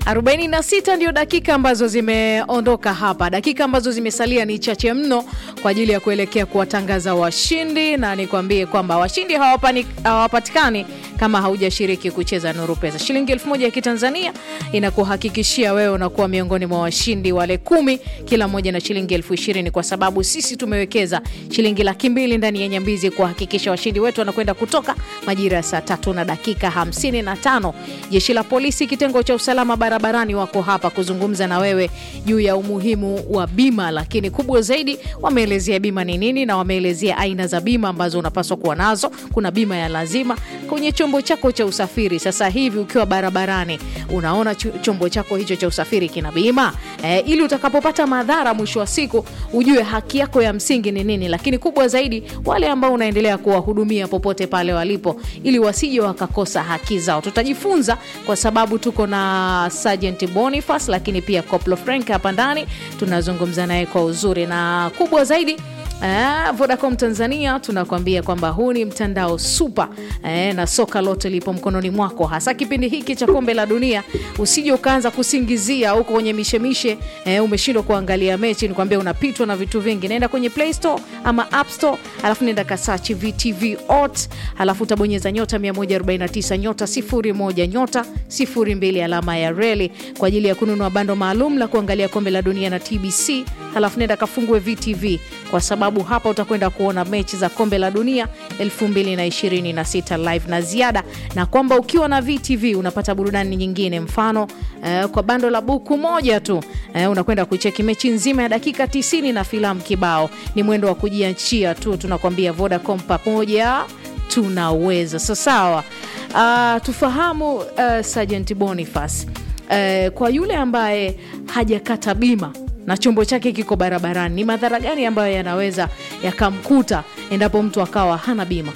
46 ndio dakika ambazo zimeondoka hapa. Dakika ambazo zimesalia ni chache mno kwa ajili ya kuelekea kuwatangaza washindi, na nikwambie kwamba washindi hawapani- hawapatikani kama haujashiriki kucheza Nuru Pesa. Shilingi elfu moja ya Kitanzania inakuhakikishia wewe unakuwa miongoni mwa washindi wale kumi, kila mmoja na shilingi elfu ishirini kwa sababu sisi tumewekeza shilingi laki mbili ndani ya Nyambizi kuhakikisha washindi wetu wanakwenda kutoka majira ya saa tatu na dakika hamsini na tano. Jeshi la polisi kitengo cha usalama barabarani wako hapa kuzungumza na wewe juu ya umuhimu wa bima, lakini kubwa zaidi wameelezea bima ni nini na wameelezea aina za bima ambazo unapaswa kuwa nazo. Kuna bima ya lazima kwenye chombo chako cha usafiri. Sasa hivi ukiwa barabarani unaona ch- chombo chako hicho cha usafiri kina bima e, ili utakapopata madhara mwisho wa siku ujue haki yako ya msingi ni nini. Lakini kubwa zaidi wale ambao unaendelea kuwahudumia popote pale walipo, ili wasije wakakosa haki zao. Tutajifunza kwa sababu tuko na Sergeant Boniface, lakini pia Koplo Frank hapa ndani, tunazungumza naye kwa uzuri na kubwa zaidi Eh, Vodacom Tanzania tunakwambia kwamba huu ni mtandao super eh, na soka lote lipo mkononi mwako, hasa kipindi hiki cha kombe la dunia. Usije ukaanza kusingizia huko kwenye mishemishe eh, umeshindwa kuangalia mechi, nikwambia unapitwa na vitu vingi. Naenda kwenye Play Store ama App Store, alafu nenda kasachi VTV Ot, alafu utabonyeza nyota 149 nyota 01 nyota 02 alama ya reli kwa ajili ya kununua bando maalum la kuangalia kombe la dunia na TBC, halafu nenda kafungue VTV kwa sababu hapa utakwenda kuona mechi za kombe la dunia 2026 live na ziada, na kwamba ukiwa na VTV unapata burudani nyingine, mfano eh, kwa bando la buku moja tu eh, unakwenda kucheki mechi nzima ya dakika 90 na filamu kibao. Ni mwendo wa kujiachia tu, tunakwambia Vodacom pamoja tunaweza. So sawa, uh, tufahamu uh, Sergeant Boniface uh, kwa yule ambaye hajakata bima na chombo chake kiko barabarani, ni madhara gani ambayo yanaweza yakamkuta endapo mtu akawa hana bima?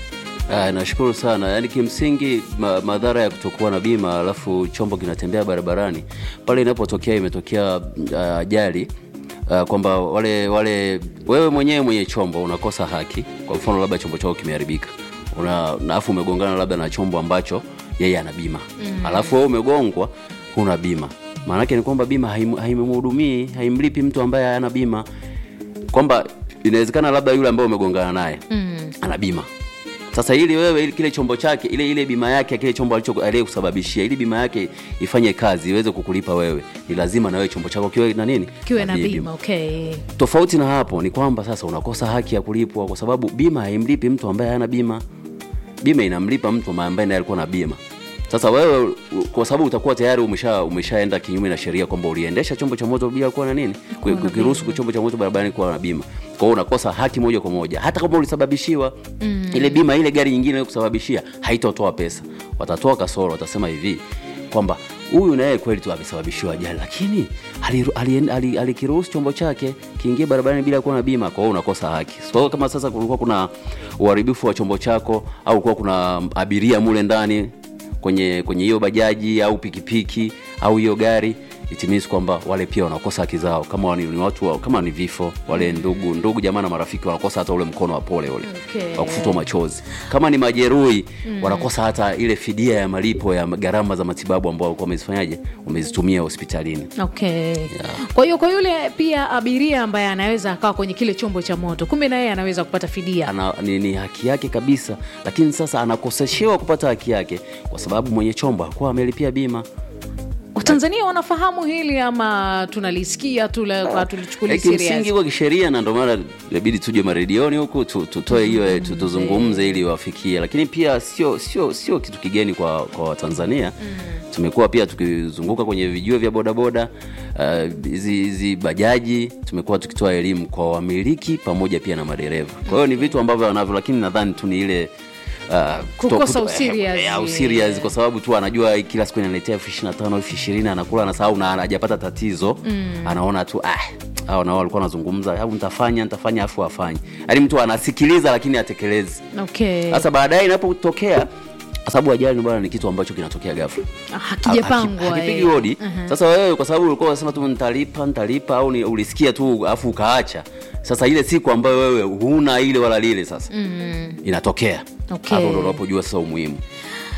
Ah, nashukuru sana. Yaani kimsingi ma, madhara ya kutokuwa na bima alafu chombo kinatembea barabarani pale inapotokea imetokea ah, ajali ah, kwamba wale wale wewe mwenyewe mwenye chombo unakosa haki. Kwa mfano labda chombo chako kimeharibika, una na alafu umegongana labda na chombo ambacho yeye ana bima mm. alafu wewe umegongwa huna bima, maanake ni kwamba bima haim- haimhudumii haimlipi mtu ambaye hana bima, kwamba inawezekana labda yule ambaye umegongana naye mm. ana bima sasa ili wewe ili kile chombo chake ile ile bima yake ya kile chombo alicho aliyekusababishia ili bima yake ifanye kazi iweze kukulipa wewe, ni lazima na wewe chombo chako kiwe na nini, Kiwe na bima. bima. Okay. Tofauti na hapo ni kwamba sasa unakosa haki ya kulipwa, kwa sababu bima haimlipi mtu ambaye hana bima. Bima inamlipa mtu ambaye naye alikuwa na bima. Sasa wewe u- kwa sababu utakuwa tayari umesha umeshaenda kinyume na sheria kwamba uliendesha chombo cha moto bila kuwa na nini, Kuwa na kukiruhusu chombo cha moto barabarani kuwa na bima. Kwa hiyo unakosa haki moja kwa moja, hata kama ulisababishiwa ile bima, ile gari nyingine ile kusababishia haitotoa pesa, watatoa kasoro, watasema hivi kwamba huyu naye kweli tu amesababishiwa ajali, lakini aliru- ali- ali- alikiruhusu chombo chake kiingie barabarani bila kuwa na bima. Kwa hiyo unakosa haki. Kwa hiyo kama sasa kulikuwa kuna uharibifu wa chombo chako au kulikuwa kuna abiria mule ndani kwenye kwenye hiyo bajaji au pikipiki au hiyo gari it means kwamba wale pia wanakosa haki zao, kama ni, ni watu wa, kama ni vifo wale ndugu ndugu jamaa na marafiki wanakosa hata ule mkono wa pole ule Okay. wa kufutwa machozi. Kama ni majeruhi wanakosa hata ile fidia ya malipo ya gharama za matibabu ambao walikuwa wamezifanyaje wamezitumia hospitalini. Okay. Kwa hiyo kwa yule pia abiria ambaye anaweza akawa kwenye kile chombo cha moto, kumbe na yeye anaweza kupata fidia. Ana, ni, ni haki yake kabisa, lakini sasa anakoseshewa kupata haki yake kwa sababu mwenye chombo hakuwa amelipia bima. Watanzania wanafahamu hili ama tunalisikia tu la- hatulichukulii Eh, kimsingi serious? kwa kisheria, na ndio maana inabidi tuje maredioni huku tu- tutoe hiyo eh, tu- tuzungumze ili wafikie, lakini pia sio sio sio kitu kigeni kwa kwa Watanzania. Tumekuwa pia tukizunguka kwenye vijuo vya bodaboda ah, hizi hizi bajaji, tumekuwa tukitoa elimu kwa wamiliki pamoja pia na madereva. Kwa hiyo ni vitu ambavyo wanavyo, lakini nadhani tu ni ile ah, kuto- Kukosa kuto- userious. eh, eh, userious kwa sababu tu anajua kila siku inaletea elfu ishirini na tano elfu ishirini anakula anasahau na hajapata tatizo anaona tu ah, hao nao walikuwa wanazungumza au nitafanya nitafanya afu afanye yaani mtu anasikiliza lakini atekelezi Okay. sasa baadaye inapotokea kwa sababu ajali bwana ni kitu ambacho kinatokea ghafla Hakijapangwa. Haki- hakipigi eh. hodi sasa wewe kwa sababu ulikuwa unasema tu nitalipa nitalipa au ni, ulisikia tu afu ukaacha sasa ile siku ambayo wewe huna ile wala lile sasa inatokea Okay. hapo ndo unapojua sasa umuhimu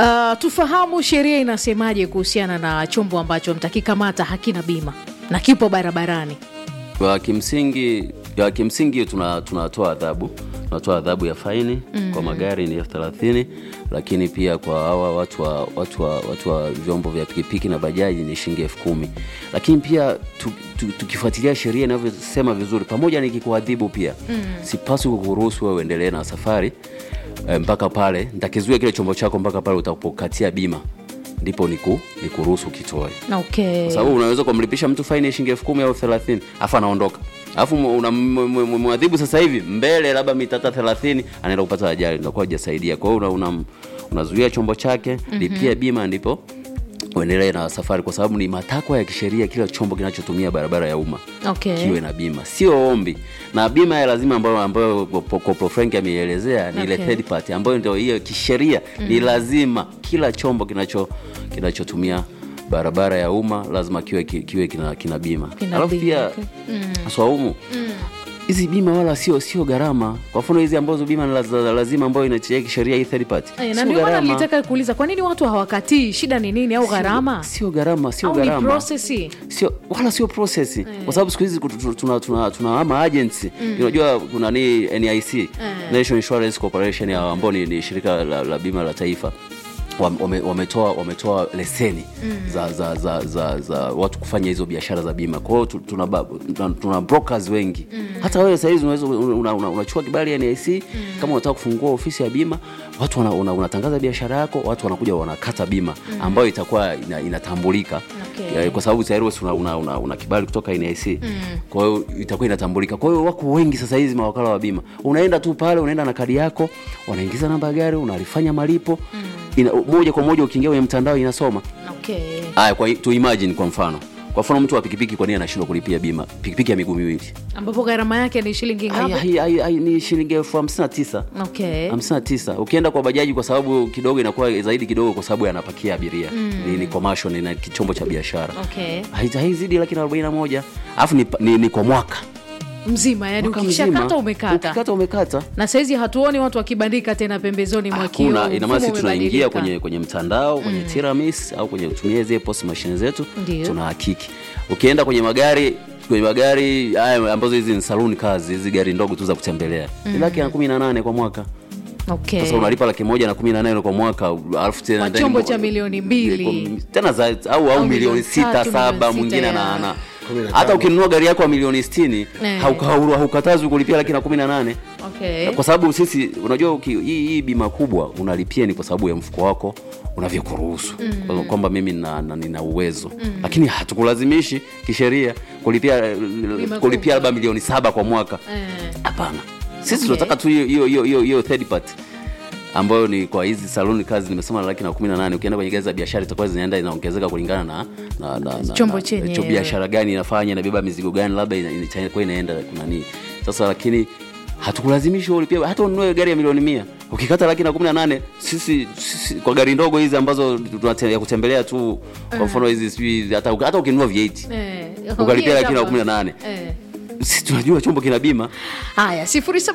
Uh, tufahamu sheria inasemaje kuhusiana na chombo ambacho mtakikamata hakina bima na kipo barabarani. Kwa kimsingi ya kimsingi tuna tunatoa adhabu tunatoa adhabu ya faini mm. kwa magari ni elfu thelathini lakini pia kwa hawa watu wa, watu wa, watu wa vyombo vya pikipiki na bajaji ni shilingi elfu kumi lakini pia tu, tu, tukifuatilia sheria inavyosema vizuri pamoja nikikuadhibu pia mm. sipaswi kukuruhusu wewe uendelee na safari eh, mpaka pale nitakizuia kile chombo chako mpaka pale utapokatia bima ndipo niku nikuruhusu kitoe Okay. kwa sababu unaweza kumlipisha mtu faini ya shilingi elfu kumi au thelathini afu anaondoka alafu unamwadhibu sasa hivi mbele labda mitata thelathini anaenda kupata ajali ndakuwa hajasaidia kwa hiyo una, una, unazuia chombo chake mm-hmm. lipia bima ndipo uendelee na safari kwa sababu ni matakwa ya kisheria kila chombo kinachotumia barabara ya umma Okay. kiwe na bima sio ombi na bima ya lazima ambayo ambayo Koplo Frank ameielezea ni ile Okay. third party ambayo ndio hiyo kisheria ni lazima kila chombo kinacho kinachotumia barabara ya umma lazima kiwe ki- kiwe kina, kina bima Kina alafu bima, pia okay. swaumu hizi bima wala sio sio gharama kwa mfano hizi ambazo bima ni laz- lazima ambayo inatia kisheria hii third party Eh, na sio ndio maana gharama nilitaka kuuliza kwa nini watu hawakatii, shida ni nini au gharama sio gharama sio au ni gharama prosesi? sio wala sio process kwa sababu siku hizi tu- tu- tuna tuna tuna ama agency unajua kuna ni NIC National Insurance Corporation ya ambao ni, ni shirika la, la bima la taifa Wam- wame- wametoa wametoa leseni za, za, za, za, za watu kufanya hizo biashara za bima kwa hiyo tu- tuna, ba- tuna, tuna brokers wengi hata wewe sahizi unaweza unachukua una, una unachukua kibali ya NIC kama unataka kufungua ofisi ya bima watu wana, una, unatangaza biashara yako watu wanakuja wanakata bima ambayo itakuwa ina, inatambulika Okay. Ya, kwa sababu tayari wewe una, una, una, una kibali kutoka NIC kwa hiyo itakuwa inatambulika. Kwa hiyo wako wengi sasa hizi mawakala wa bima, unaenda tu pale, unaenda na kadi yako, unaingiza namba ya gari, unalifanya malipo ina, moja kwa moja ukiingia kwenye mtandao inasoma. Okay. Haya, kwa tu imagine kwa mfano kwa mfano mtu wa pikipiki, kwa nini anashindwa kulipia bima pikipiki ya miguu miwili? ambapo gharama yake ni shilingi Hai- ngapi? hai- hai- hai- Ni shilingi elfu hamsini na tisa Okay. hamsini na tisa ukienda kwa bajaji kwa sababu kidogo inakuwa zaidi kidogo kwa sababu anapakia abiria ni, ni commercial ni, ni chombo cha biashara Okay. Hai- haizidi laki na arobaini na moja alafu ni, ni, ni kwa mwaka Mzima yani Mwaka ukishakata mzima. umekata. ukikata umekata Na saizi hatuoni watu wakibandika tena pembezoni mwa kioo. hakuna ina maana mfumo sisi tunaingia umebadilika. kwenye kwenye mtandao kwenye tiramis au kwenye kutumia zile post machine zetu Ndio. tunahakiki ukienda kwenye magari kwenye magari haya ambazo hizi ni saloon cars hizi gari ndogo tu za kutembelea ni laki na kumi na nane kwa mwaka Okay. sasa unalipa laki moja na kumi na nane kwa mwaka alafu tena Kwa ndani chombo mo- cha milioni mbili. tena za, au, au, milioni milioni sita tatu, milioni saba sita mwingine ya- ana ana Kumi na hata tano. ukinunua gari yako ya milioni sitini Eh. hauka- hau- haukatazwi kulipia laki na kumi na nane Okay. kwa sababu sisi unajua uki- hii, hii bima kubwa unalipia ni kwa sababu ya mfuko wako unavyokuruhusu mm. kwamba mimi nina, na- nina uwezo mm. lakini hatukulazimishi kisheria kulipia kubwa. kulipia labda milioni saba kwa mwaka Eh. hapana sisi Okay. tunataka tu hiyo hiyo hiyo hiyo hiyo third party ambayo ni kwa hizi saluni kazi nimesema laki na kumi na nane ukienda kwenye gari za biashara itakuwa zinaenda inaongezeka kulingana na, na, na, na Chombo na- chenyewe. cho- biashara gani inafanya inabeba mizigo gani labda ina- ina- itakuwa inaenda kunani sasa lakini hatukulazimishi ulipia hata ununue gari ya milioni mia ukikata laki na kumi na nane sisi, sisi kwa gari ndogo hizi ambazo tunate- ya kutembelea tu kwa mfano hizi sijui hata, hata ukinunua V8 Eh. ukalipia laki na Hapa. kumi na nane Eh. sisi tunajua chombo kina bima Haya,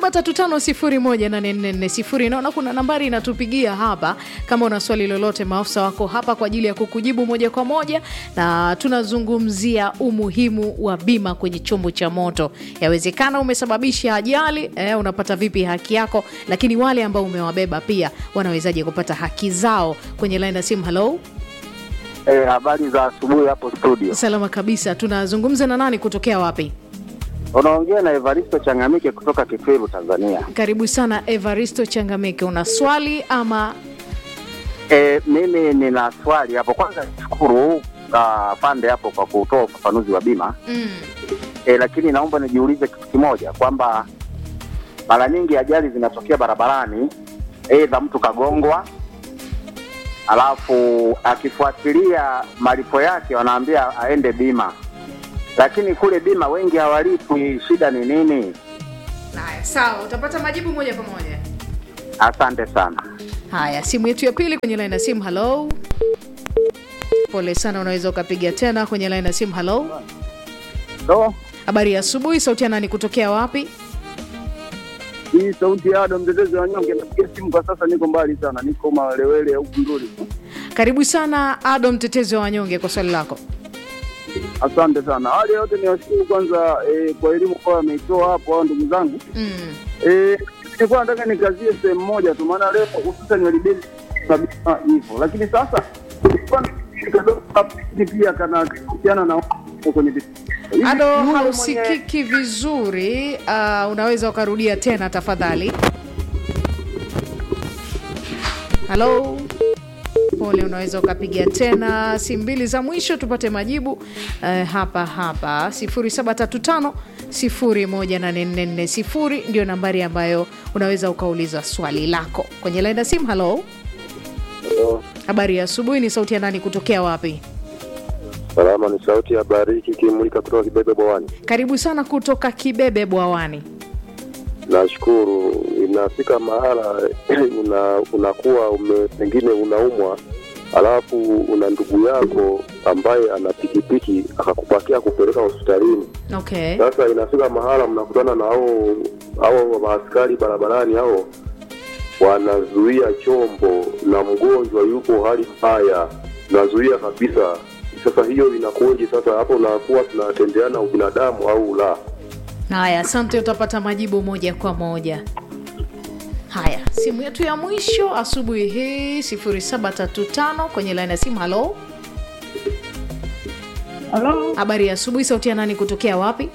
0735018440 naona kuna nambari inatupigia hapa. Kama una swali lolote, maafisa wako hapa kwa ajili ya kukujibu moja kwa moja, na tunazungumzia umuhimu wa bima kwenye chombo cha moto. Yawezekana umesababisha ajali eh, unapata vipi haki yako? Lakini wale ambao umewabeba pia wanawezaje kupata haki zao? Kwenye line ya simu, hello, Eh, habari za asubuhi hapo studio. salama kabisa. Tunazungumza na nani, kutokea wapi? Unaongea na Evaristo Changamike kutoka Kitwiru, Tanzania. Karibu sana Evaristo Changamike, una swali ama Eh, mimi nina swali hapo. Kwanza nishukuru uh, pande hapo kwa kutoa ufafanuzi wa bima mm. eh, lakini naomba nijiulize kitu kimoja kwamba mara nyingi ajali zinatokea barabarani, aidha mtu kagongwa, alafu akifuatilia malipo yake wanaambia aende bima, lakini kule bima wengi hawalipwi. Shida ni nini? Haya, sawa, utapata majibu moja kwa moja. Asante sana. Haya, simu yetu ya pili kwenye line ya simu. Halo, pole sana, unaweza ukapiga tena kwenye line ya simu. Halo, So, habari ya asubuhi. Sauti ya nani kutokea wapi? Hii sauti ya Adam mtetezi wa wanyonge, napiga simu kwa sasa, niko mbali sana, niko Mawelewele huku Nduli. Karibu sana Ado, mtetezi wa wanyonge, kwa swali lako. Asante sana. Hali yote ni washukuru kwanza eh, kwa elimu kwa wameitoa hapo hao ndugu zangu. Mm. Eh, nilikuwa nataka nikazie sehemu moja tu, maana leo hususan walibeli kabisa hivyo, lakini sasa kulikuwa na kipindi kadogo hapo pia kana kuhusiana na watu kwenye vitu. Hivi Ado, yule mwenye- hausikiki vizuri. Uh, unaweza ukarudia tena tafadhali. Halo, pole, unaweza ukapiga tena simu mbili za mwisho tupate majibu uh, hapa hapa 0735 018440 ndio nambari ambayo unaweza ukauliza swali lako kwenye laini ya simu. Halo, habari ya asubuhi. Ni sauti ya nani kutokea wapi? Salama, ni sauti ya Bariki Kimulika kutoka Kibebe Bwawani. Karibu sana kutoka Kibebe Bwawani. Nashukuru. Inafika mahala una, unakuwa ume, pengine unaumwa, alafu una ndugu yako ambaye ana pikipiki akakupakia kupeleka hospitalini. Okay. Sasa inafika mahala mnakutana na hao hao maaskari barabarani, hao wanazuia chombo na mgonjwa yuko hali mbaya, nazuia kabisa. Sasa hiyo inakuwaje? Sasa hapo unakuwa tunatendeana ubinadamu au la? Haya, asante, utapata majibu moja kwa moja. Haya, simu yetu ya mwisho asubuhi hii 0735 kwenye laini ya simu. Halo, Halo, habari ya asubuhi. Sauti ya nani kutokea wapi?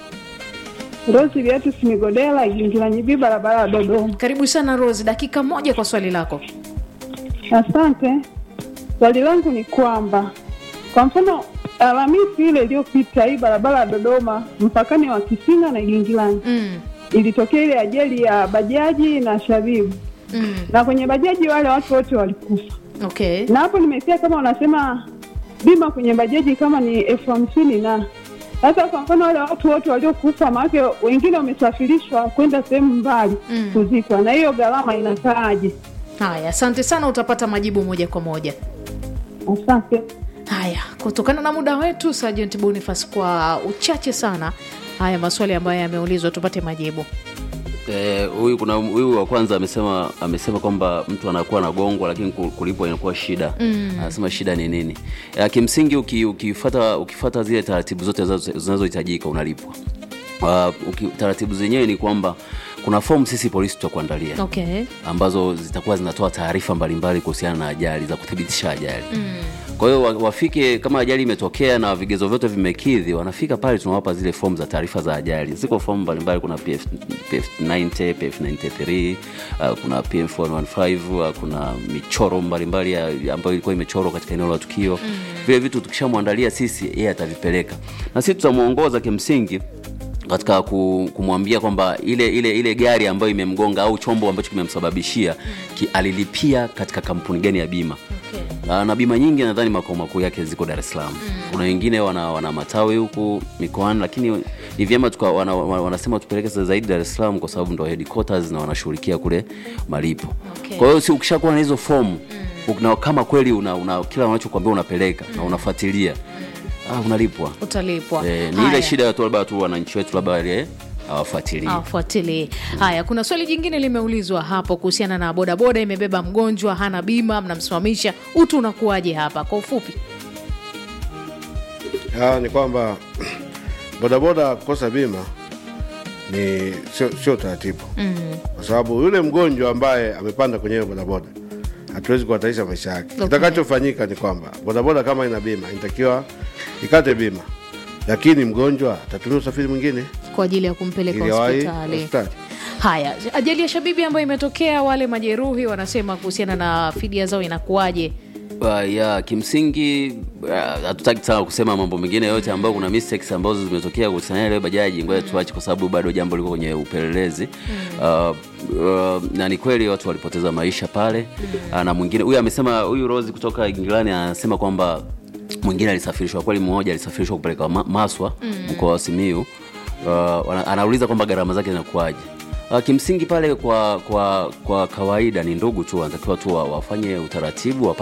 Rosi Beatus Migodela, Igingilanyibi, barabara ya Dodoma. Karibu sana Rose, dakika moja kwa swali lako. Asante. Swali langu ni kwamba kwa mfano Alhamisi ile iliyopita hii barabara ya Dodoma mpakani wa Kisinga na Igingilani Mm, ilitokea ile ajali ya bajaji na Shabibu, mm, na kwenye bajaji wale watu wote walikufa, okay. na hapo nimesikia kama wanasema bima kwenye bajaji kama ni elfu hamsini na sasa kwa mfano wale watu wote waliokufa, maanake wengine wamesafirishwa kwenda sehemu mbali Mm. kuzikwa, na hiyo gharama inakaaje? Haya, asante sana, utapata majibu moja kwa moja. Asante. Haya, kutokana na muda wetu, Sergeant Boniface, kwa uchache sana, haya maswali ambayo yameulizwa tupate majibu. Eh, huyu kuna huyu wa kwanza amesema amesema kwamba mtu anakuwa anagongwa lakini ku- kulipwa inakuwa shida. Anasema shida ni nini? Eh, kimsingi uki, ukifuata ukifuata zile taratibu zote zinazo- zinazohitajika unalipwa. Uh, uki, taratibu zenyewe ni kwamba kuna fomu sisi polisi tutakuandalia Okay. ambazo zitakuwa zinatoa taarifa mbalimbali kuhusiana na ajali za kuthibitisha ajali kwa hiyo wa- wafike kama ajali imetokea na vigezo vyote vimekidhi wanafika pale tunawapa zile fomu za taarifa za ajali ziko fomu mbalimbali kuna PF, PF90 PF93 uh, kuna PF115 uh, kuna michoro mbalimbali ya- ambayo ilikuwa imechorwa katika eneo la tukio vile vitu tukishamwandalia sisi yeye atavipeleka na sisi tutamwongoza kimsingi katika ku- kumwambia kwamba ile ile ile gari ambayo imemgonga au chombo ambacho kimemsababishia ki, alilipia katika kampuni gani ya bima Okay. Ah, na bima nyingi nadhani makao makuu yake ziko Dar es Salaam. Kuna wengine wana, wana matawi huku mikoani, lakini ni vyema tuka, wana, wana, wanasema tupeleke sasa zaidi Dar es Salaam kwa sababu ndo headquarters na wanashughulikia kule malipo. Okay. Kwa hiyo si ukishakuwa na hizo fomu na kama kweli una, una kila unachokwambia unapeleka na unafuatilia ah, unalipwa. Utalipwa. Eh, ni Haya. ile shida ya tu labda tu wananchi wetu labda wale hawafuatilii. afuatilie. Haya, kuna swali jingine limeulizwa hapo kuhusiana na bodaboda imebeba mgonjwa, hana bima, mnamsimamisha, utu unakuwaje hapa kwa ufupi? Ah, ni kwamba bodaboda kukosa bima ni sio sio taratibu mm. kwa sababu yule mgonjwa ambaye amepanda kwenye hiyo bodaboda hatuwezi kuhatarisha maisha yake Okay. kitakachofanyika ni kwamba bodaboda kama ina bima inatakiwa ikate bima lakini mgonjwa atatumia usafiri mwingine kwa ajili ya kumpeleka ili awahi hospitali. hospitali Haya, ajali ya Shabibi ambayo imetokea, wale majeruhi wanasema kuhusiana na fidia zao inakuwaje? Uh, ya kimsingi uh, hatutaki sana kusema mambo mengine yote ambayo kuna mistakes ambazo zimetokea kuhusiana na ile bajaji, ngoja tuache kwa sababu bado jambo liko kwenye upelelezi uh, uh, na ni kweli watu walipoteza maisha pale uh, na mwingine huyu amesema, huyu Rose kutoka Ingilani anasema kwamba mwingine alisafirishwa kweli, mmoja alisafirishwa kupeleka ma Maswa mkoa wa Simiu. Uh, wana- anauliza kwamba gharama zake zinakuwaje. Uh, kimsingi pale kwa kwa kwa kawaida ni ndugu tu wanatakiwa tu wa- wafanye utaratibu wapate